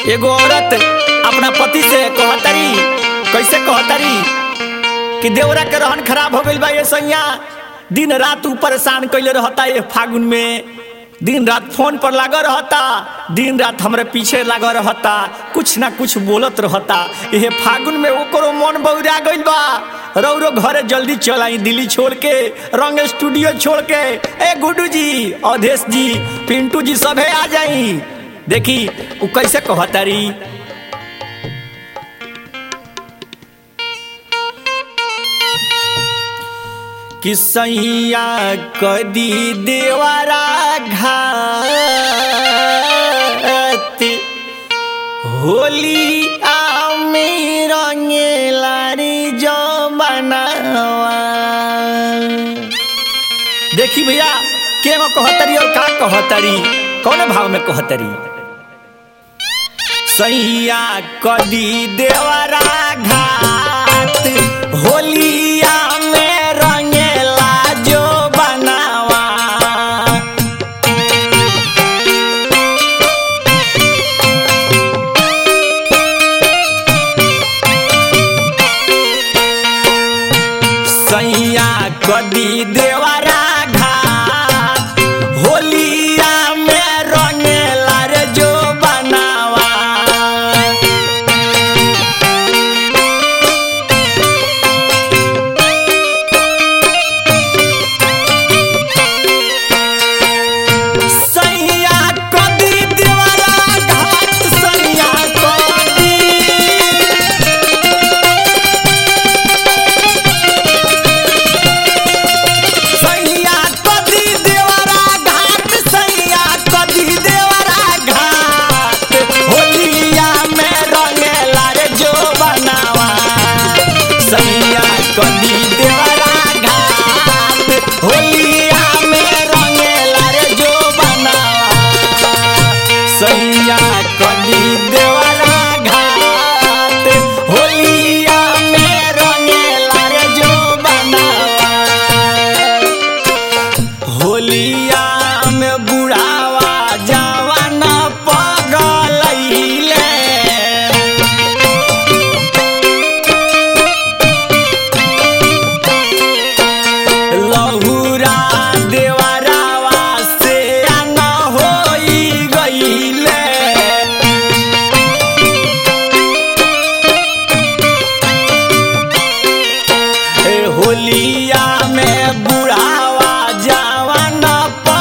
एगो औरत अपना पति से कहतरी कैसे कहतरी कि देवरा के रहन खराब हो गइल बा ये सैया दिन रात ऊ परेशान कैले रहता ये फागुन में दिन रात फोन पर लगा रहता दिन रात हमरे पीछे लगा रहता कुछ ना कुछ बोलत रहता ये फागुन में ओकरो मन बौरा गइल बा रौरो घरे जल्दी चल आई दिल्ली छोड़ के रंग स्टूडियो छोड़ के ए गुड्डू जी अवधेश जी पिंटू जी सभे आ जाई देखी उ कैसे कहतारी कि सैया कदी देवरा घात होली आमे रंगेला रे जमनावा देखी भैया के में कहतरी और का कहतरी कौन भाव में कहतरी सैया कदी देवरा घात होलिया में रंगेला जो बनावा सैया कदी देवरा घाट होलिया में रंगेला रे जो बनावा सैया कदी देवरा घाट सैया कदी सैया कदी देवरा घाट सैया कदी देवरा घाट होलिया में रंगेला रे जो बनावा सैया कदी देवरा घाट होलिया में रंगेला रे जो बनावा सैया कदी देवरा घाट होलिया में रंगेला रे जो बनावा होलिया में बुढ़ावा जवान पगलैले लहुरा देवरावा से न होई गईले ए होलिया में बुढ़ावा जवान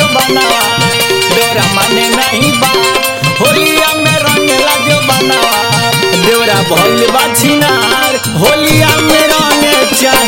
जो बनावा देवरा माने नहीं बात होलिया में रंगेला जो बनावा देवरा भइल बा छिनार होलिया में रंगे चार